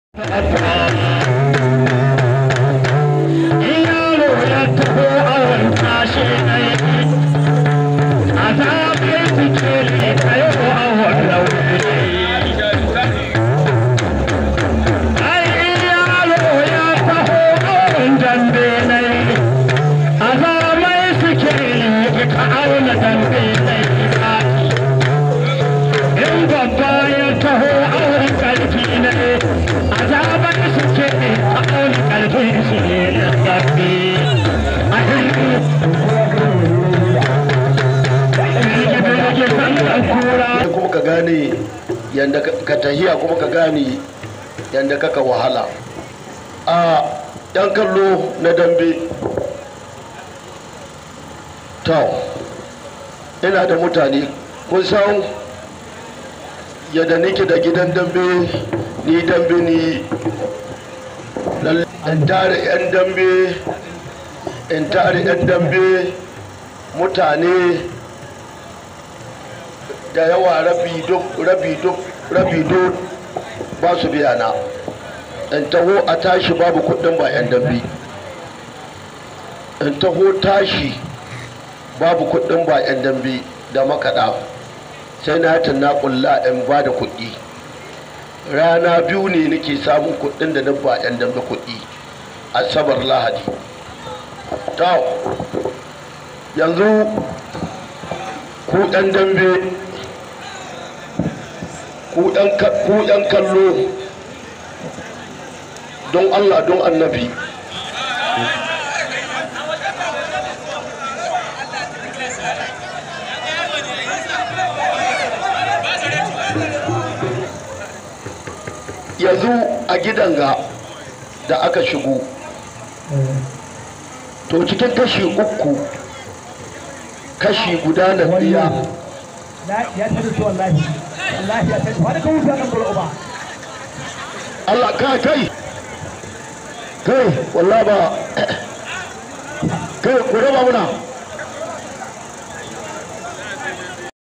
kuma ka gane yadda ka tahiya kuma ka gane yadda kaka wahala a yan kallo na dambe to ina da mutane kun san yadda nake da gidan dambe ni dambe ni in tare 'yan dambe in tare 'yan dambe mutane da yawa rabi duk rabi duk rabi duk ba su biya na in taho a tashi babu kudin ba 'yan dambe in taho tashi babu kudin ba 'yan dambe da makaɗa sai na na kulla in ba da kuɗi rana biyu ne nake samun kuɗin da na ba 'yan dambe kuɗi asabar lahadi to yanzu ku 'yan dambe ku 'yan kallo don allah don annabi yanzu a gidan ga da aka shigo to cikin kashi uku kashi guda na biya Allah kai kai kai wallah ba kai ku raba muna